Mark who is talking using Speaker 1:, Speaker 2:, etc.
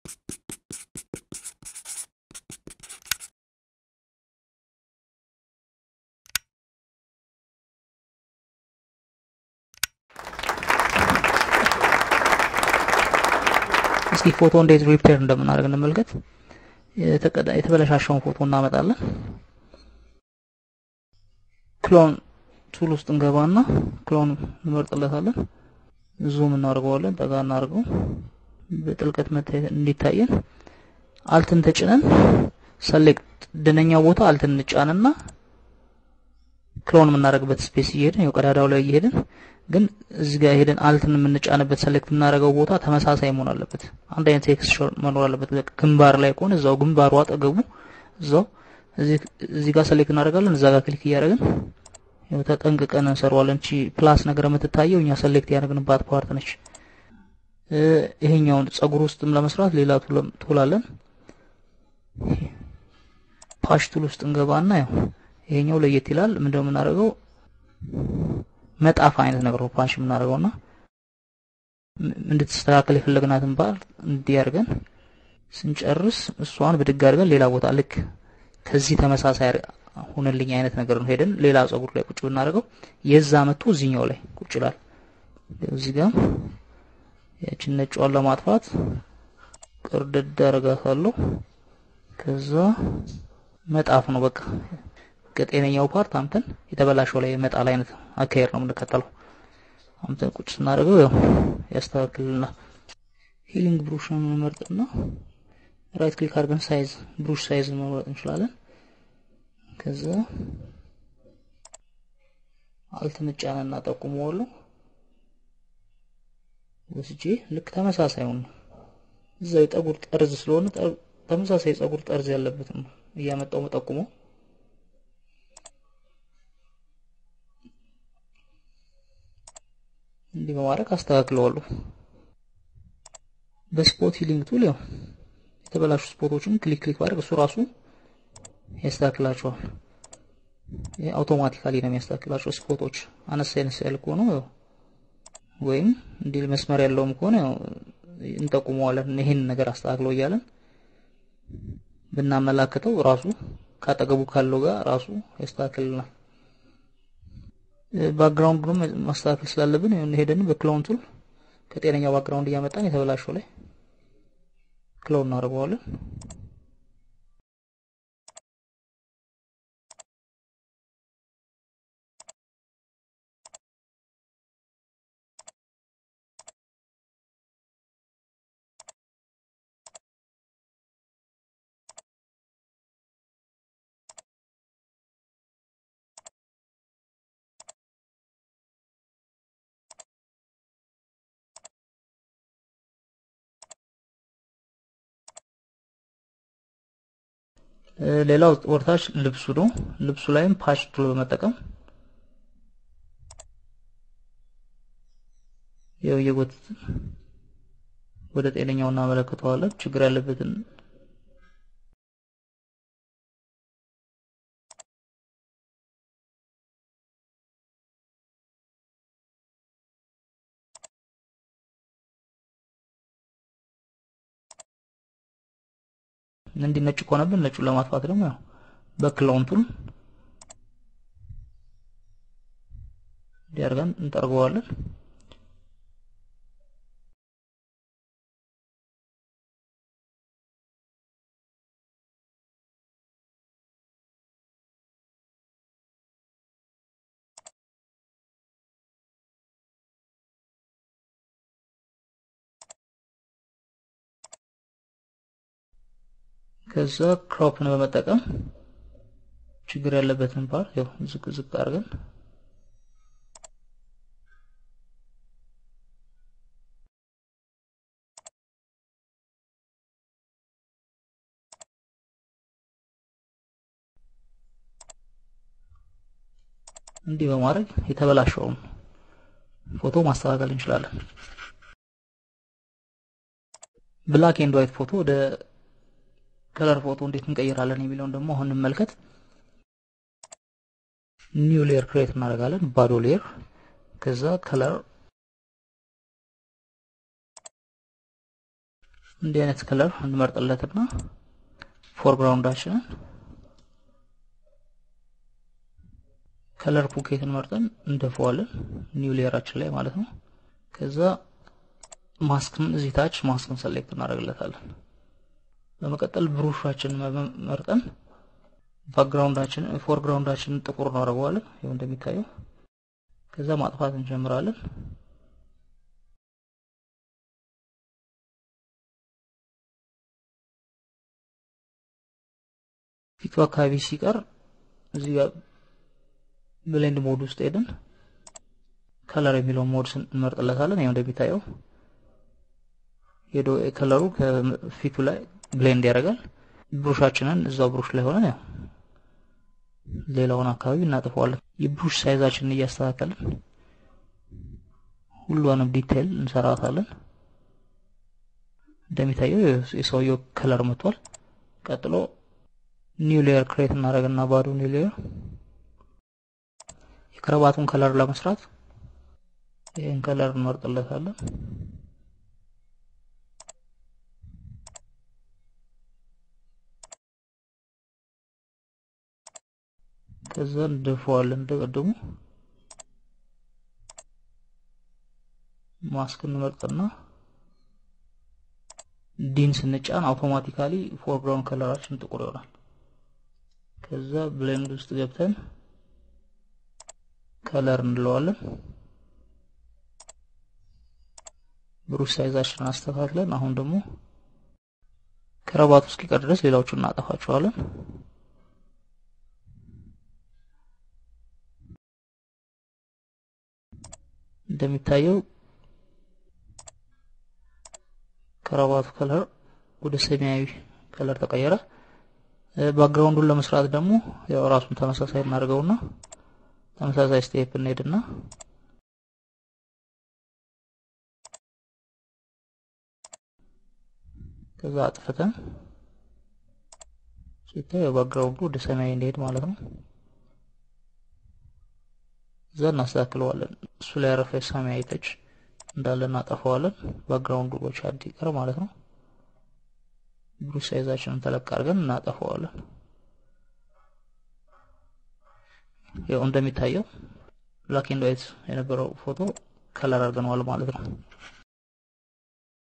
Speaker 1: እስኪ ፎቶ እንዴት ሪፔር እንደምናደርግ እንመልከት። የተበለሻሸውን ፎቶ እናመጣለን። ክሎን ቱል ውስጥ እንገባና ክሎን እንመርጥለታለን። ዙም እናደርገዋለን። ጠጋ እናደርገው በጥልቀት መታየት እንዲታየን አልትን ተጭነን ሰሌክት ደነኛው ቦታ አልትን እንጫንና ክሎን የምናደርግበት ስፔስ እየሄድን ያው ቀዳዳው ላይ እየሄድን ግን እዚህ ጋር ሄደን አልትን የምንጫንበት ሰሌክት የምናደርገው ቦታ ተመሳሳይ መሆን አለበት። አንድ አይነት ቴክስቸር መኖር አለበት። ግንባር ላይ ከሆነ እዛው ግንባሩ አጠገቡ እዛው እዚህ ጋር ሰሌክት እናደርጋለን። እዛ ጋር ክሊክ እያደረግን ያው ተጠንቅቀን እንሰራዋለን። እቺ ፕላስ ነገር የምትታየው እኛ ሰሌክት ያደረግንባት ፓርት ነች። ይሄኛውን ጸጉር ውስጥም ለመስራት ሌላ ቱል አለን። ፓሽ ቱል ውስጥ እንገባና ያው ይሄኛው ለየት ይላል። ምንድነው የምናደርገው መጣፍ አይነት ነገር ነው ፓንች የምናደርገውና እንድትስተካከል የፈለግናትን ፓርት እንዲያርገን ስንጨርስ እሷን ብድግ አድርገን ሌላ ቦታ ልክ ከዚህ ተመሳሳይ ሁንልኝ አይነት ነገር ነው ሄደን ሌላ ጸጉር ላይ ቁጭ ብናደርገው የዛ መጥቶ እዚህኛው ላይ ቁጭ ይላል። እዚህ ጋር ያችን ነጯን ለማጥፋት ቅርድድ አደርጋታለሁ። ከዛ መጣፍ ነው በቃ ከጤነኛው ፓርት አምተን የተበላሸው ላይ መጣል አይነት አካሄድ ነው የምንከተለው። አምተን ቁጭ ስናደርገው ያው ያስተካክልልናል። ሂሊንግ ብሩሽን እንመርጥና ራይት ክሊክ አድርገን ሳይዝ ብሩሽ ሳይዝ መምረጥ እንችላለን። ከዛ አልትን ጫንና ጠቁመዋለሁ ወስጄ ልክ ተመሳሳዩን እዛው የፀጉር ጠርዝ ስለሆነ ተመሳሳይ የፀጉር ጠርዝ ያለበትም እያመጣው መጠቁመው እንዲህ በማድረግ አስተካክለዋለሁ። በስፖት ሂሊንግ ቱል ያው የተበላሹ ስፖቶችን ክሊክ ክሊክ ማድረግ እሱ ራሱ ያስተካክላቸዋል። ይሄ አውቶማቲካሊ ነው የሚያስተካክላቸው። ስፖቶች አነስ አነስ ያለ ከሆነ ያው ወይም እንዲህ መስመር ያለውም ከሆነ ያው እንጠቁመዋለን። ይሄን ነገር አስተካክለው እያለን ብናመላክተው ራሱ ካጠገቡ ካለው ጋር ራሱ ያስተካክልናል። ባክግራውንዱንም ማስተካከል ስላለብን ሄደን በክሎን ቱል ከጤነኛው ባክግራውንድ እያመጣን የተበላሸው ላይ ክሎን እናደርገዋለን። ሌላው ወርታች ልብሱ ነው። ልብሱ ላይም ፓች ቱል በመጠቀም ያው እየጎተትን ወደ ጤነኛው እናመለክተዋለን። ችግር ያለበትን እንዲህ ነጭ ከሆነብን ነጩን ለማጥፋት ደግሞ ያው በክሎን ቱል እንዲያርገን እንጠርገዋለን። ከዛ ክሮፕን በመጠቀም ችግር ያለበትን ፓርት ያው ዝቅ ዝቅ አድርገን እንዲህ በማድረግ የተበላሸውን ፎቶ ማስተካከል እንችላለን። ብላክ ኤንድ ዋይት ፎቶ ወደ ከለር ፎቶ እንዴት እንቀይራለን የሚለውን ደግሞ አሁን እንመልከት። ኒው ሌየር ክሬት እናደርጋለን፣ ባዶ ሌየር። ከዛ ከለር እንዲህ አይነት ከለር እንመርጥለትና ፎርግራውንዳችንን ከለር ፑኬትን መርጠን እንደፈዋለን ኒው ሌየራችን ላይ ማለት ነው። ከዛ ማስክን እዚህ ታች ማስክን ሰሌክት እናደርግለታለን። በመቀጠል ብሩሻችን መርጠን ባክግራውንዳችን ፎርግራውንዳችንን ጥቁር እናደርገዋለን። ይኸው እንደሚታየው ከዛ ማጥፋት እንጀምራለን። ፊቱ አካባቢ ሲቀር እዚህ ጋር ብሌንድ ሞድ ውስጥ ሄደን ከለር የሚለውን ሞድ እንመርጥለታለን። ይኸው እንደሚታየው ሄዶ ከለሩ ከፊቱ ላይ ብሌንድ ያደርጋል። ብሩሻችንን እዛው ብሩሽ ላይ ሆነን ያው ሌላውን አካባቢ እናጥፈዋለን። የብሩሽ ሳይዛችንን እያስተካከልን ሁሏንም ዲቴይል እንሰራታለን። እንደሚታየው የሰውየው ከለር መጥቷል። ቀጥሎ ኒው ሌየር ክሬት እናደርግና ባዶ ኒው ሌየር የከረባቱን ከለር ለመስራት ይህን ከለር እንመርጥለታለን። ከዛ እንደፈዋለን እንደቀደሙ ማስክ እንመርጥና ዲን ስንጫን አውቶማቲካሊ ፎርግራውንድ ከለራችን ጥቁር ይሆናል። ከዛ ብሌንድ ውስጥ ገብተን ከለር እንለዋለን። ብሩሽ ሳይዛችንን አስተካክለን አሁን ደግሞ ከረባቱ እስኪቀር ድረስ ሌላዎቹን እናጠፋቸዋለን። እንደሚታየው ከረባቱ ከለር ወደ ሰማያዊ ከለር ተቀየረ። ባክግራውንዱን ለመስራት ደግሞ ያው ራሱን ተመሳሳይ እናደርገውና ተመሳሳይ ስቴፕ እንሄድና ከዛ አጥፍተን ሲታይ ባክግራውንዱ ወደ ሰማያዊ እንዲሄድ ማለት ነው። እዛ እናስተካክለዋለን። እሱ ላይ ያረፈ ሰማያዊ ተች እንዳለ እናጠፋዋለን። ባክግራውንዱ ብቻ እንዲቀር ማለት ነው። ብሩሽ ሳይዛችንን ተለቅ አድርገን እናጠፋዋለን። ያው እንደሚታየው ብላክ ኤንድ ዋይት የነበረው ፎቶ ከለር አድርገነዋል ማለት ነው።